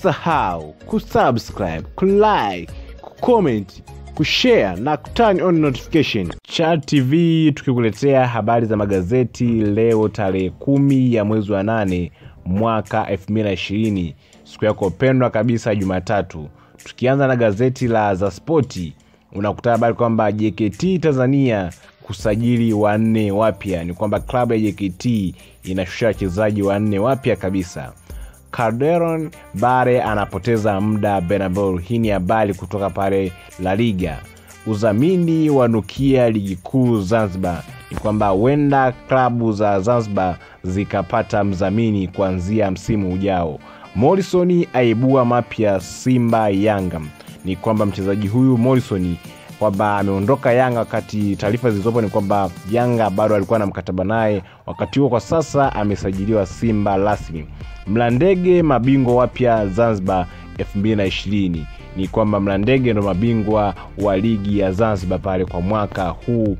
usisahau kusubscribe kulike kucomment kushare na kuturn on notification Chat tv tukikuletea habari za magazeti leo tarehe kumi ya mwezi wa nane mwaka 2020 siku yako pendwa kabisa jumatatu tukianza na gazeti la za spoti unakuta habari kwamba jkt tanzania kusajili wanne wapya ni kwamba klabu ya jkt inashusha wachezaji wanne wapya kabisa calderon bare anapoteza muda benabel hii ni habari kutoka pale la liga udhamini wa nukia ligi kuu zanzibar ni kwamba huenda klabu za zanzibar zikapata mdhamini kuanzia msimu ujao morrison aibua mapya simba yanga ni kwamba mchezaji huyu morrison kwamba ameondoka yanga wakati taarifa zilizopo ni kwamba yanga bado alikuwa na mkataba naye wakati huo kwa sasa amesajiliwa simba rasmi mlandege mabingwa wapya zanzibar 220 ni kwamba mlandege ndo mabingwa wa ligi ya zanzibar pale kwa mwaka huu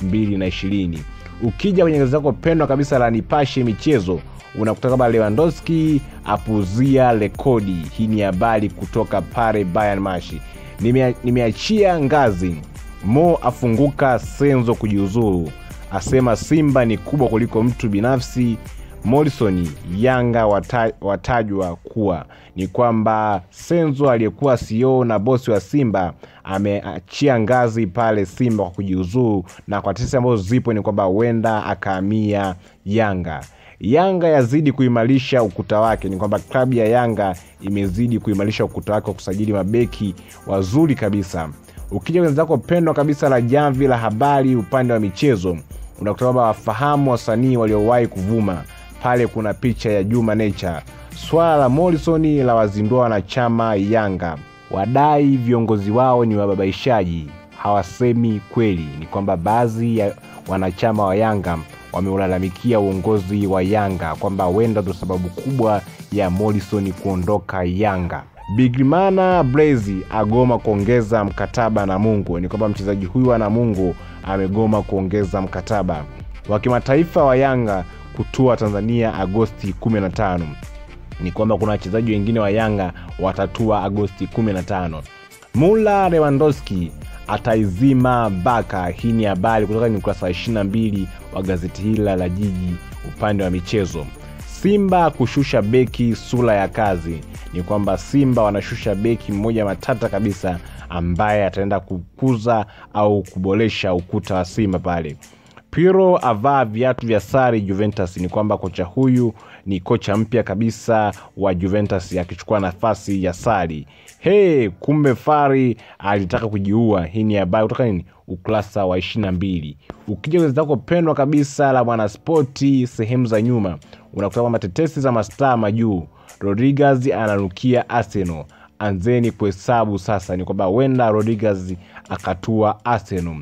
220 ukija kwenye gazeti lako pendwa kabisa la nipashe michezo unakuta kwamba lewandowski apuzia rekodi hii ni habari kutoka pale bayern mashi Nimea- nimeachia ngazi mo afunguka senzo kujiuzuru asema simba ni kubwa kuliko mtu binafsi morrison yanga wata, watajwa kuwa ni kwamba senzo aliyekuwa ceo na bosi wa simba ameachia ngazi pale simba kwa kujiuzuru na kwa tesi ambazo zipo ni kwamba huenda akaamia yanga yanga yazidi kuimarisha ukuta wake ni kwamba klabu ya yanga imezidi kuimarisha ukuta wake wa kusajili mabeki wazuri kabisa ukija kwenye zako pendwa kabisa la jamvi la habari upande wa michezo unakuta kwamba wafahamu wasanii waliowahi kuvuma pale kuna picha ya juma nature swala la morrison la wazindua wanachama yanga wadai viongozi wao ni wababaishaji hawasemi kweli ni kwamba baadhi ya wanachama wa yanga wameulalamikia uongozi wa yanga kwamba huenda ndo sababu kubwa ya morrison kuondoka yanga bigrimana blazi agoma kuongeza mkataba na mungu ni kwamba mchezaji huyu wa namungu amegoma kuongeza mkataba wa kimataifa wa yanga kutua tanzania agosti 15 ni kwamba kuna wachezaji wengine wa yanga watatua agosti 15 mula lewandowski ataizima baka hii ni habari kutoka ni ukurasa wa 22 wa gazeti hili la jiji upande wa michezo simba kushusha beki sura ya kazi ni kwamba simba wanashusha beki mmoja matata kabisa ambaye ataenda kukuza au kuboresha ukuta wa simba pale piro avaa viatu vya sari juventus ni kwamba kocha huyu ni kocha mpya kabisa wa juventus akichukua nafasi ya sari he kumbe fari alitaka kujiua hii ni habari kutoka nini ukurasa wa 22 ukija kwenye zako pendwa kabisa la mwanaspoti sehemu za nyuma unakuta kwamba tetesi za mastaa majuu rodriguez ananukia arsenal anzeni kuhesabu sasa ni kwamba huenda rodriguez akatua arsenal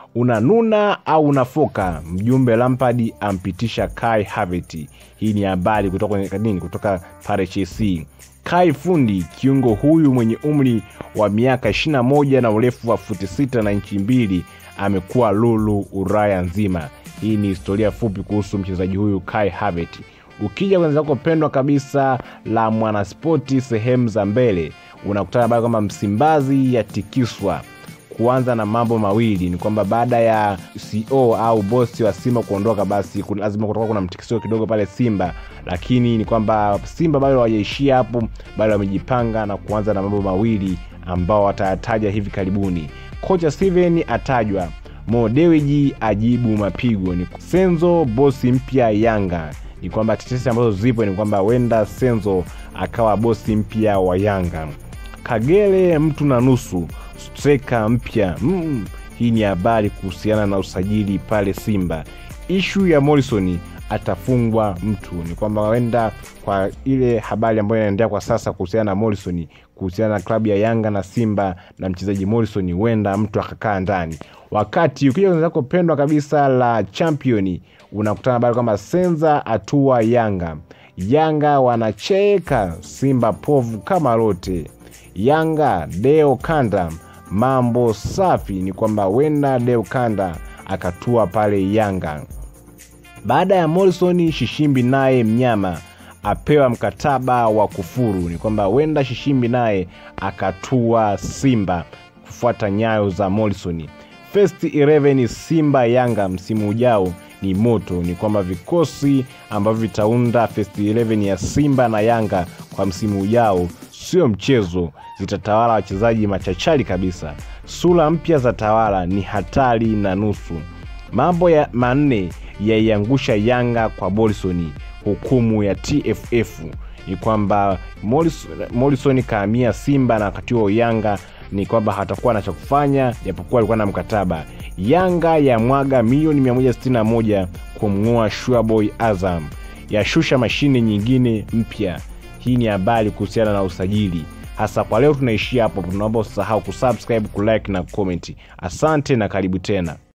unanuna au unafoka mjumbe lampard ampitisha kai haveti hii ni habari kutoka kwenye nini kutoka pale chelsea kai fundi kiungo huyu mwenye umri wa miaka 21 na urefu wa futi 6 na inchi mbili amekuwa lulu uraya nzima hii ni historia fupi kuhusu mchezaji huyu kai haveti ukija kwenye zako pendwa kabisa la mwanaspoti sehemu za mbele unakutana habari kwamba msimbazi yatikiswa kuanza na mambo mawili ni kwamba baada ya co au bosi wa simba kuondoka basi kuna- lazima kutoka kuna mtikisio kidogo pale simba lakini ni kwamba simba bado hawajaishia hapo bado wamejipanga na kuanza na mambo mawili ambao watayataja hivi karibuni kocha steven atajwa modewiji ajibu mapigo ni senzo bosi mpya yanga ni kwamba tetesi ambazo zipo ni kwamba huenda senzo akawa bosi mpya wa yanga kagere mtu na nusu streka mpya mm, hii ni habari kuhusiana na usajili pale simba ishu ya morrison atafungwa mtu ni kwamba huenda kwa ile habari ambayo inaendelea kwa sasa kuhusiana na morrison kuhusiana na klabu ya yanga na simba na mchezaji morrison huenda mtu akakaa ndani wakati ukija kwenye zako pendwa kabisa la championi unakutana habari kwamba senza atua yanga yanga wanacheka simba povu kama lote yanga deo kanda mambo safi ni kwamba wenda deo kanda akatua pale yanga baada ya morrison shishimbi naye mnyama apewa mkataba wa kufuru. Ni kwamba huenda Shishimbi naye akatua Simba kufuata nyayo za Morrison. First 11 Simba Yanga msimu ujao ni moto. Ni kwamba vikosi ambavyo vitaunda first 11 ya Simba na Yanga kwa msimu ujao sio mchezo, zitatawala wachezaji machachari kabisa. Sura mpya za tawala ni hatari na nusu. Mambo ya manne yaiangusha Yanga kwa Morrison. Hukumu ya TFF ni kwamba Morrison kaamia Simba na wakati huo Yanga ni kwamba hatakuwa na cha kufanya, japokuwa alikuwa na mkataba. Yanga ya mwaga milioni 161 kumng'oa Shuaboy Azam, yashusha mashine nyingine mpya. Hii ni habari kuhusiana na usajili. Hasa kwa leo tunaishia hapo, tunaomba usisahau kusubscribe, kulike na comment. Asante na karibu tena.